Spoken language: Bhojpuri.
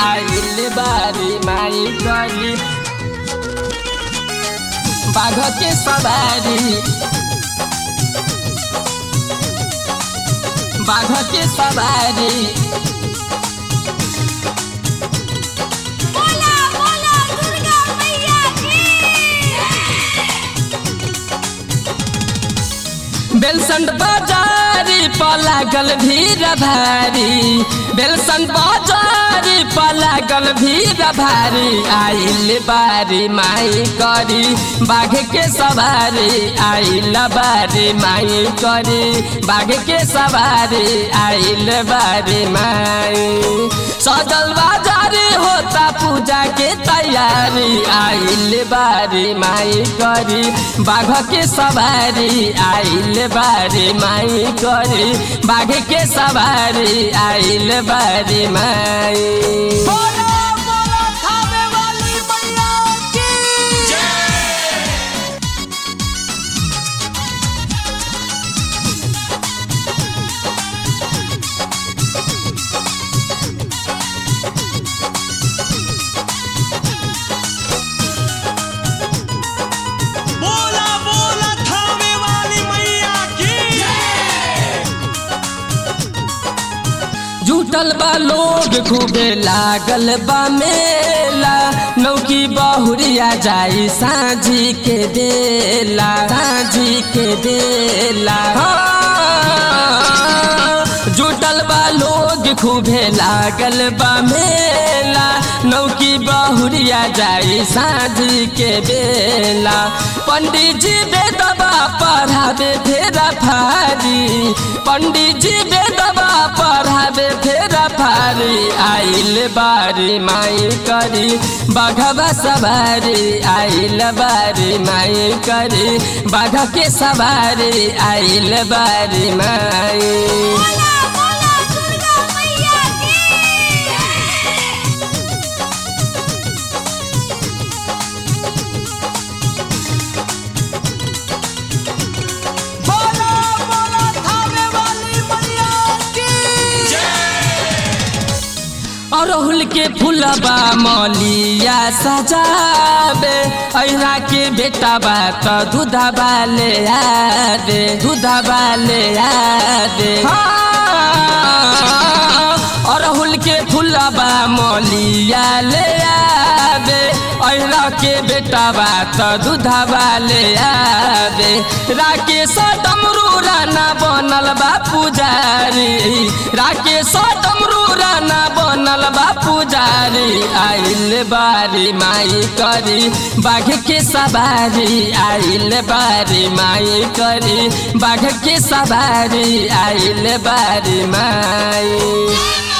आइल बारी माई करी बाघ के सवारी बाघ के सवारी बोला बोला दुर्गा मैया की बेलसंड बाजारी पर लागल भीड़ भारी बेलसंड बाजारी पर लागल भीड़ भारी आइल बारी माई करी बाघ के सवारी आइल बारी माई करी बाघ के सवारी आइल बारी माई सजल बाजारी होता पूजा के तैयारी आइल बारी माई करी बाघ के सवारी आइल बारी माई करी बाघ के सवारी आइल बारी माई बोला बोला खावे वाली मैया की बोला बोला खावे वाली मैया की जुटल बा लोग खूबे लागल बा मेला नौकी बहुरिया जाई साझी के देला साझी के देला हाँ। जुटल बा लोग खूबे लागल बा मेला नौकी बहुरिया जाई साझी के बेला पंडित जी बेदबा पढ़ावे फेरा फारी पंडित जी बेदबा पढ़ावे फेरा फारी आइल बारी माई करी बाघवा सवारी आइल बारी माई करी बाघ के सवारी आइल बारी माई बोला बोला दुर्गा मैया की बोला बोला खावे वाली मैया की अरहुल के फूलबा मलिया सजाबे ऐरा के बेटा बा त दूधबा ले आदे दूधबा ले आदे हाँ। अरहुल के फूलबा मलिया ले आबे ऐरा के बेटा बा त दूधबा ले आबे राकेश डमरू राना बनल बा पुजारी राकेश डमरू राना बनल बा पुजारी आइल बारी माई करी बाघ के सवारी आइल बारी माई करी बाघ के सवारी आइल बारी माई